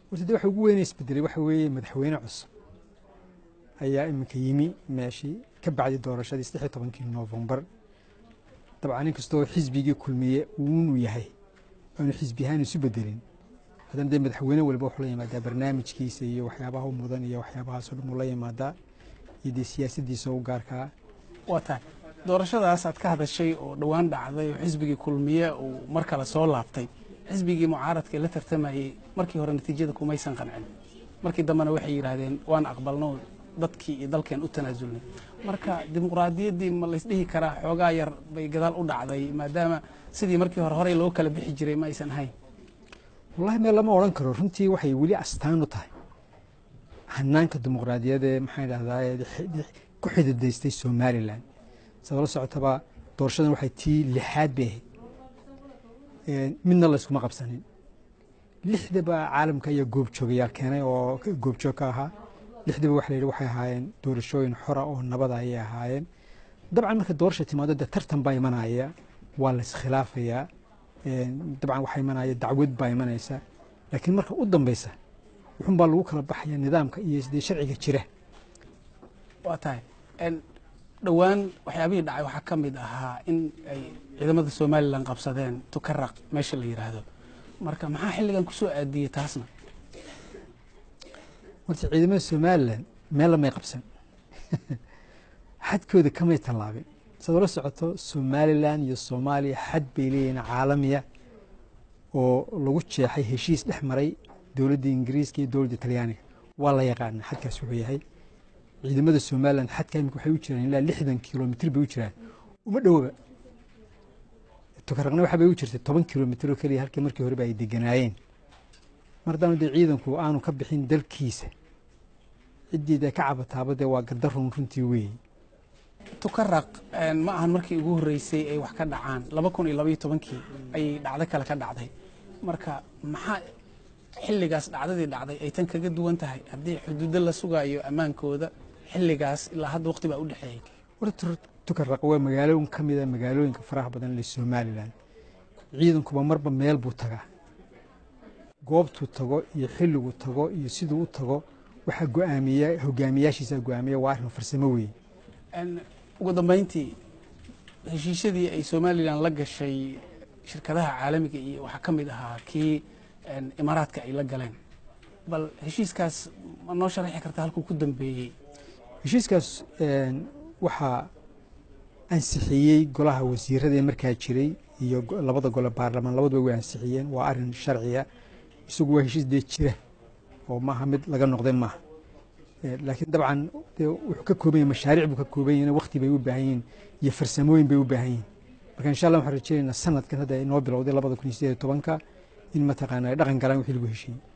horta de waxa ugu weyna isbedelay waxa weeye madaxweyne cusub ayaa iminka yimi meeshii ka bacdi doorashadii saddex iyo tobankii noofembar dabcan inkastoo xisbigii kulmiye uunu yahay aanu xisbi ahaan isu bedelin haddana dee madaxweyne walba wuxuu la yimaadaa barnaamijkiisa iyo waxyaabaha u mudan iyo waxyaabahaasoo dhan uu la yimaadaa iyo dee siyaasaddiisa u gaarkaa waa tahay doorashadaas aad ka hadashay oo dhowaan dhacday oo xisbigii kulmiye uu mar kale soo laabtay xisbigii mucaaradka la tartamayey markii hore natiijada kumaysan qancin markii dambena waxay yidhaahdeen waan aqbalno dadkii iyo dalkeen u tanaasulnay marka dimuqraadiyaddii ma laysdhihi karaa xoogaa yar bay gadaal u dhacday maadaama sidii markii hore horey loo kala bixi jiray ma aysan ahayn wallahi meel lama odhan karo runtii waxay weli astaan u tahay hanaanka dimuqraadiyadee maxaan idhahdaa ku xididaystay somalilan sabab la socotaba doorashadan waxay tii lixaad bay ahayd midna la yskuma qabsanin lixdaba caalamka ayaa goobjoogayaal keenay oo goobjoog ka ahaa lixdaba waxa la yidhi waxay ahaayeen doorashooyin xora oo nabada ayay ahaayeen dabcan marka doorasha timaado dee tartan baa imanaya waa la iskhilaafayaa dabcan waxaa imanaya dacwad baa imanaysa laakiin marka u dambeysa wuxun baa lagu kala baxaya nidaamka iyo dee sharciga jira waa tahay dhowaan waxyaabihii dhacay waxaa ka mid ahaa in ay ciidamada somalilan qabsadeen tukaraq meesha la yidhaahdo marka maxaa xilligan kusoo aadiyey taasna horta ciidamada somalilan meel lamay qabsan xadkooda kamay tallaabin saad ola socoto somalilan iyo soomaaliya xad bay leeyihiin caalamiya oo lagu jeexay heshiis dhex maray dowladda ingiriiska iyo dowladda talyaaniga waa la yaqaana xadkaas wuxuu yahay ciidamada somalilan xadka imika waxay u jiraan ilaa lixdan kilomitr bay u jiraan uma dhowaba tukaraqna waxa bay u jirtay toban kilomitr oo keliya halkii markii horeba ay deganaayeen mar haddana dee ciidanku aanu ka bixin dalkiisa ciddiida ka cabataaba dee waa gardarun runtii weeye tukaraq ma ahan markii ugu horreysay ay wax ka dhacaan laba kun iyo labaiyo tobankii ayay dhacdo kale ka dhacday marka maxaa xilligaas dhacdadii dhacday ay tan kaga duwan tahay haddii xuduudo la sugaayo ammaankooda xilligaas ilaa hadda waqti baa u dhexeeyey horta tukaraq waa magaalooyin ka mida magaalooyinka faraha badan le somalilan ciidankuba marba meel buu tagaa goobtuu tago iyo xilliguu tago iyo siduu u tago waxaa go'aamiya hogaamiyaashiisa go'aamiya waa arrin farsamo weeye ugu dambeyntii heshiisyadii ay somalilan la gashay shirkadaha caalamiga iyo waxaa ka mid ahaa kii imaaraadka ay la galeen bal heshiiskaas ma noo sharaxi karta halkuu ku dambeeyey heshiiskaas waxaa ansixiyey golaha wasiirada ee markaa jiray iyo labada gole baarlamaan labaduba way ansixiyeen waa arin sharciya isagu waa heshiis dee jira oo maaha mid laga noqday maaha laakiin dabcan wuxuu ka kooban yahay mashaariic buu ka kooban yahay waqti bay u baahan yihiin iyo farsamooyin bay u baahan yihiin marka insha allah waxaan rajeynaynaa sanadkan hadda inoo bilowday labada kun iyo sideed iyo tobanka in mataqaana ay dhaqan galaan wixii lagu heshiiyey